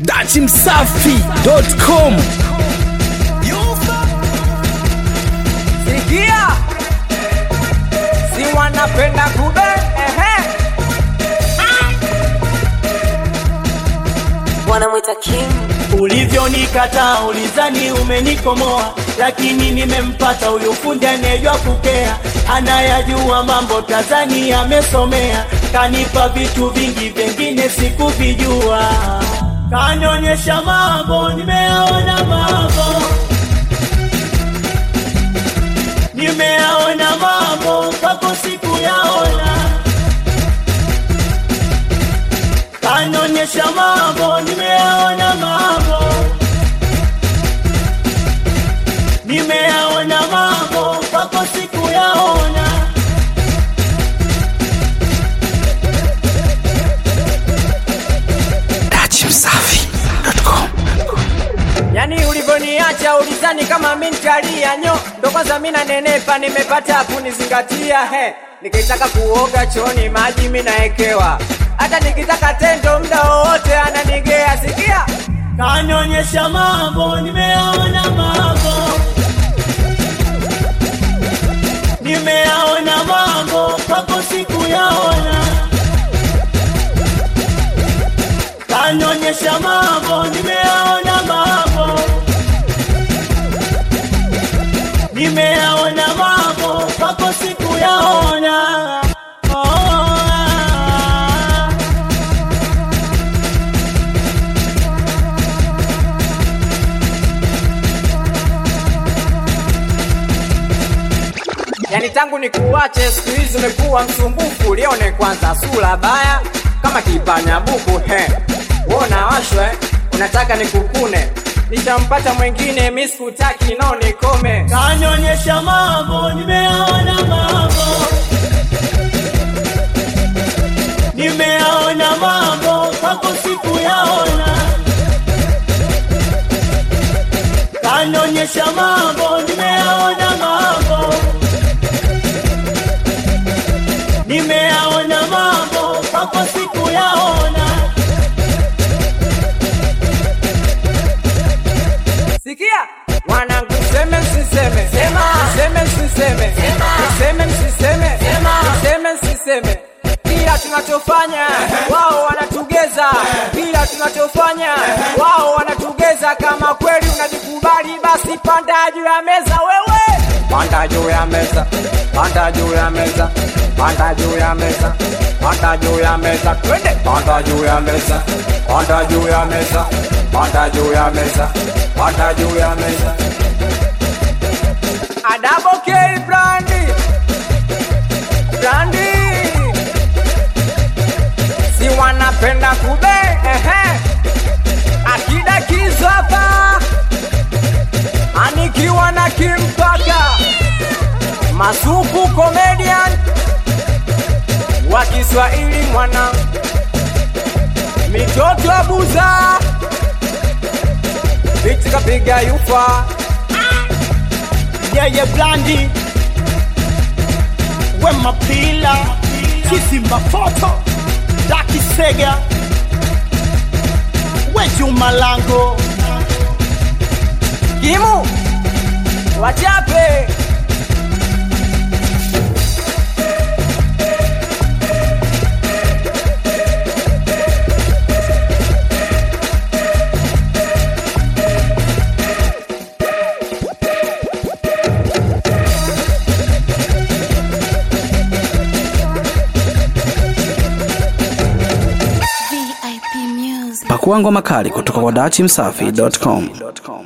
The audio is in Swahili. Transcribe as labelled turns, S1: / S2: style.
S1: dachimsafi.com
S2: Sikia, si wanapenda kube ehe.
S3: wanamwita king
S4: Ulivyonikataa ulizani umenikomoa, lakini nimempata huyu fundi anayejua kukea, anayajua mambo Tanzania amesomea, kanipa vitu vingi vingine sikuvijua, kanionyesha mambo nimeyaona mambo nimeyaona mambo kwako sikuyaona kanionyesha mambo, nimeyaona mambo, nimeyaona mambo kwako sikuyaona.
S1: dachimsafi.com
S2: Yani ulivyoniacha ulizani kama mi nitalia nyo, ndo kwanza mi nanenepa, nimepata kunizingatia he. Nikitaka kuoga chooni maji mi naekewa, hata nikitaka tendo muda wowote ananigea. Sikia,
S4: Kanionyesha mambo, nimeyaona mambo, nimeyaona mambo kwako sikuyaona. Kanionyesha mambo, nimeyaona mambo, nimeyaona mambo kwako sikuyaona. Oh,
S2: yani tangu nikuache siku hizi umekuwa msumbufu. Lione kwanza sura baya kama kipanya buku he. Wona washwe unataka nikukune, nishampata mwingine, mi sikutaki no nikome.
S4: kanionyesha mambo, nimeyaona mambo, nimeyaona mambo kwako sikuyaona. Kanionyesha mambo, nimeyaona mambo, nimeyaona mambo kwako sikuyaona.
S2: Sikia mwanangu, seme msiseme,
S3: Sema.
S2: seme msiseme,
S3: Sema.
S2: seme msiseme,
S3: Sema.
S2: seme msiseme. Kila tunachofanya wao wanatugeza, kila tunachofanya wao wanatugeza. Kama kweli unajikubali, basi panda juu ya meza wewe, panda juu ya meza, panda juu ya meza, panda juu ya meza, panda juu ya meza, twende, panda juu ya meza, panda juu ya meza, panda juu ya meza, panda juu ya meza. Adabo K Brandi, Brandi, si wanapenda kube, ehe, akida kizo hapa, anikiwa na kimpaka Masuku comedian wa Kiswahili mwana mitoto abuza biti kapiga yufa
S4: yeye blandi wema pila kisimba foto dakisega wejumalango
S2: Kimu wachape
S3: vip music
S1: pakua ngoma kali kutoka kwa dachimsafi.com